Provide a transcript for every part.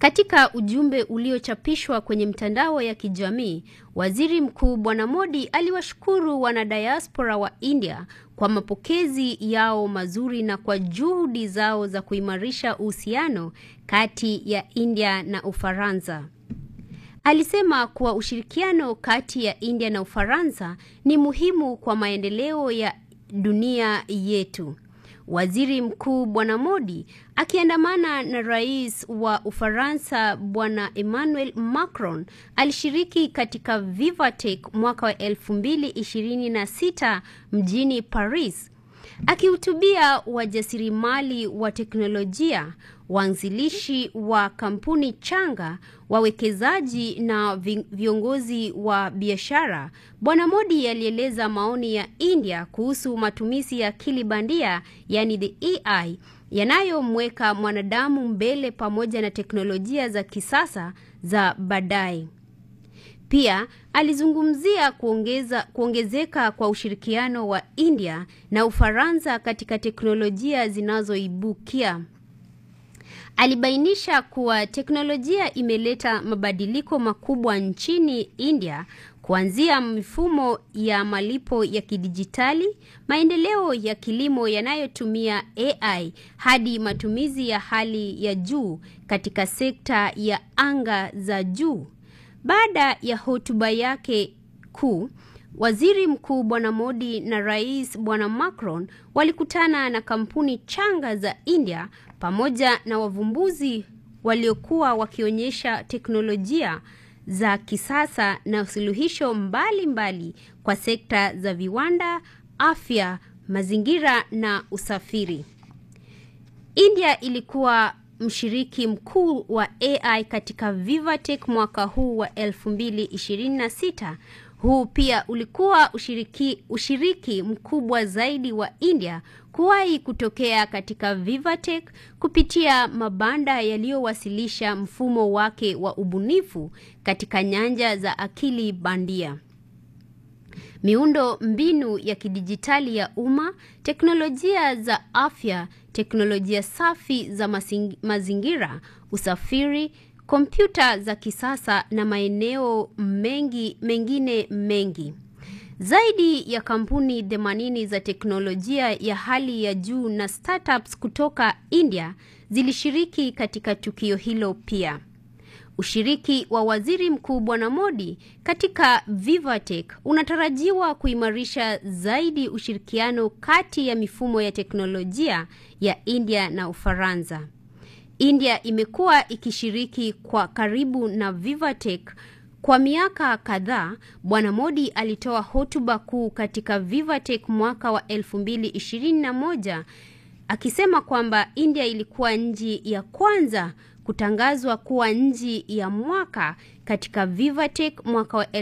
Katika ujumbe uliochapishwa kwenye mtandao ya kijamii, Waziri Mkuu Bwana Modi aliwashukuru wanadiaspora wa India kwa mapokezi yao mazuri na kwa juhudi zao za kuimarisha uhusiano kati ya India na Ufaransa. Alisema kuwa ushirikiano kati ya India na Ufaransa ni muhimu kwa maendeleo ya dunia yetu. Waziri Mkuu Bwana Modi akiandamana na Rais wa Ufaransa Bwana Emmanuel Macron alishiriki katika Vivatech mwaka wa 2026 mjini Paris. Akihutubia wajasiriamali wa teknolojia, waanzilishi wa kampuni changa, wawekezaji na viongozi wa biashara, Bwana Modi alieleza maoni ya India kuhusu matumizi ya akili bandia, yani the AI, yanayomweka mwanadamu mbele pamoja na teknolojia za kisasa za baadaye. Pia alizungumzia kuongeza, kuongezeka kwa ushirikiano wa India na Ufaransa katika teknolojia zinazoibukia. Alibainisha kuwa teknolojia imeleta mabadiliko makubwa nchini India kuanzia mifumo ya malipo ya kidijitali, maendeleo ya kilimo yanayotumia AI hadi matumizi ya hali ya juu katika sekta ya anga za juu. Baada ya hotuba yake kuu, Waziri Mkuu Bwana Modi na Rais Bwana Macron walikutana na kampuni changa za India pamoja na wavumbuzi waliokuwa wakionyesha teknolojia za kisasa na suluhisho mbalimbali mbali kwa sekta za viwanda, afya, mazingira na usafiri. India ilikuwa mshiriki mkuu wa AI katika Vivatech mwaka huu wa 2026. Huu pia ulikuwa ushiriki, ushiriki mkubwa zaidi wa India kuwahi kutokea katika Vivatech kupitia mabanda yaliyowasilisha mfumo wake wa ubunifu katika nyanja za akili bandia. Miundo mbinu ya kidijitali ya umma, teknolojia za afya, teknolojia safi za mazingira, usafiri, kompyuta za kisasa na maeneo mengi mengine mengi. Zaidi ya kampuni 80 za teknolojia ya hali ya juu na startups kutoka India zilishiriki katika tukio hilo pia. Ushiriki wa Waziri Mkuu Bwana Modi katika Vivatech unatarajiwa kuimarisha zaidi ushirikiano kati ya mifumo ya teknolojia ya India na Ufaransa. India imekuwa ikishiriki kwa karibu na Vivatech kwa miaka kadhaa. Bwana Modi alitoa hotuba kuu katika Vivatech mwaka wa 2021 akisema kwamba India ilikuwa nchi ya kwanza kutangazwa kuwa nchi ya mwaka katika Vivatech mwaka wa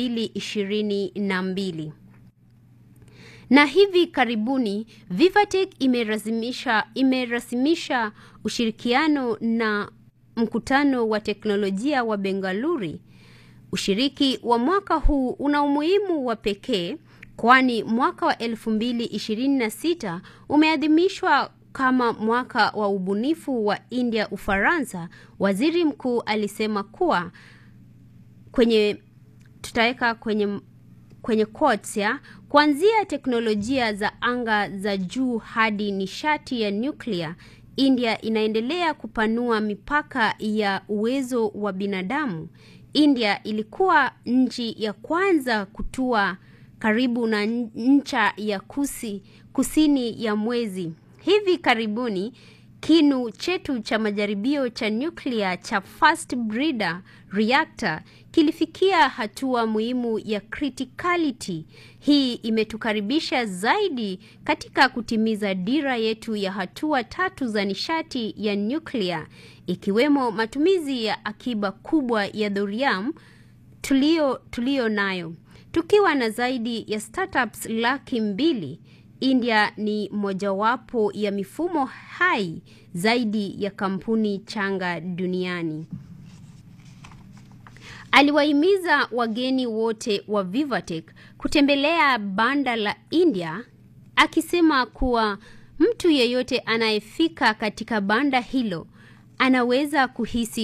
2022. Na hivi karibuni Vivatech imerasimisha imerasimisha ushirikiano na mkutano wa teknolojia wa Bengaluru. Ushiriki wa mwaka huu una umuhimu wa pekee kwani mwaka wa 2026 umeadhimishwa kama mwaka wa ubunifu wa India Ufaransa. Waziri mkuu alisema kuwa kwenye tutaweka kwenye kwenye quotes ya kuanzia teknolojia za anga za juu hadi nishati ya nyuklia, India inaendelea kupanua mipaka ya uwezo wa binadamu. India ilikuwa nchi ya kwanza kutua karibu na ncha ya kusi, kusini ya mwezi. Hivi karibuni kinu chetu cha majaribio cha nyuklia cha Fast Breeder Reactor kilifikia hatua muhimu ya criticality. Hii imetukaribisha zaidi katika kutimiza dira yetu ya hatua tatu za nishati ya nyuklia, ikiwemo matumizi ya akiba kubwa ya thorium tulio tulio nayo. Tukiwa na zaidi ya startups laki mbili, India ni mojawapo ya mifumo hai zaidi ya kampuni changa duniani. Aliwahimiza wageni wote wa Vivatech kutembelea banda la India akisema kuwa mtu yeyote anayefika katika banda hilo anaweza kuhisi